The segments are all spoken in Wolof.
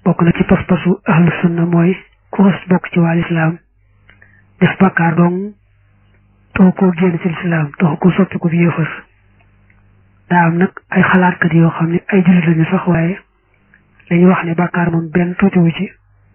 bokk na ci pas-pasu ahlu sunna mooy ku xas bokk ci waa lislaam def bàkkaar dong taxu koo génn ci lislaam taxu ko soppi ko bi yéefar daa am nag ay xalaatkat yoo xam ne ay jullit lañu sax waaye dañuy wax ne bàkkaar moom benn tuutiwu ci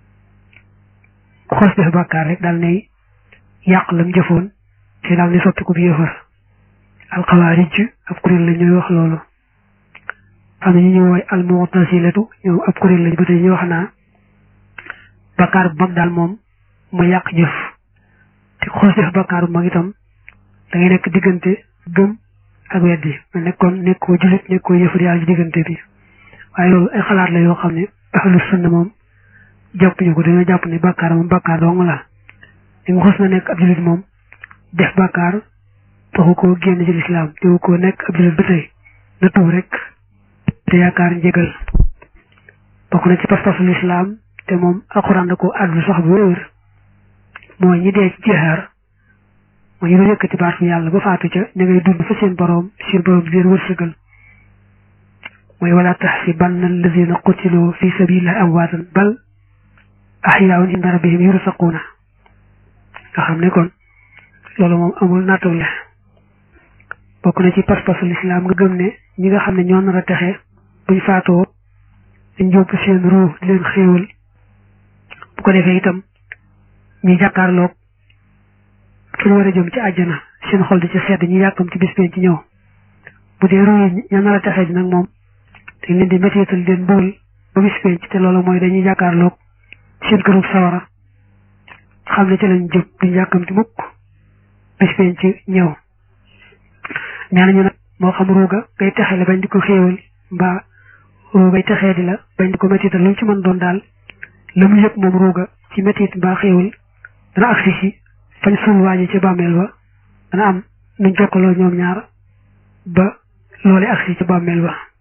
ku xas def bàkkaar rek daal nay yàq lam jëfoon ci daal ni soppi ko bi yéefar alxawaarij ab kuréel la ñuy wax loolu am na ñu ñu woy almu'tasilatu ñoom ab kuréel lañ ba tey ñu wax naa bakkaar bu mag daal moom mu yàq jëf te xoos def bakkaar bu mag itam da ngay nekk diggante gëm ak weddi ma nekkoon nekkoo jullit nekkoo yëfar yàlla ci diggante bi waaye loolu ay xalaat la yoo xam ne ahlu sunna moom jàpp ñu ko dañoo jàpp ne bakkaar moom bakkaar dong la li nga xos na nekk ab jullit moom def bakkaar taxu koo génn ci lislaam teewu koo nekk ab jullit ba tey na tuub rek te yaakaar njëgal bokk na ci pas-pasu lislaam te moom alxuraan da ko àddu sax bu wér mooy ñi dee ci jihaar mooy ñu doon yëkkati baatu yàlla ba faatu ca ña ngay dund fa seen boroom seen boroom di leen wërsëgal mooy wala taxsibanna alladina qutilu fi sabilillahi amwaatan bal ahyaun inda rabbihim yursaquuna nga xam ne kon loolu moom amul naatawle bokk na ci pas-pasu lislaam nga gëm ne ñi nga xam ne ñoo nar a texe buñ faatoo dañ yóbbu seen ruu di leen xéewal bu ko defee itam ñi jàkkaarloog fi ñu war a jëm ci àjjana seen xol di ci sedd ñu yàkkam ci bis been ci ñëw bu dee ruu yi ña nar a texe ji nag moom dañ leen di métital leen mbugal ba bis been ci te loolu mooy dañuy jàkkaarloog seen kërug sawara xam ne ci lañ jëm duñ yàkkamti mukk bis been ci ñëw nee nañu nag moo xam ruuga ngay texele bañ di ko xéewal mbaa ruugay texee di la bañ di ko métital lu ci mën doon daal la mu yëg moom ruuga ci métit mbaa xéewal dana agsi si fañ suul waaji ci bàmmeel ba dana am nuñ jokkaloo ñoom ñaar ba loole agsi ci bàmmeel ba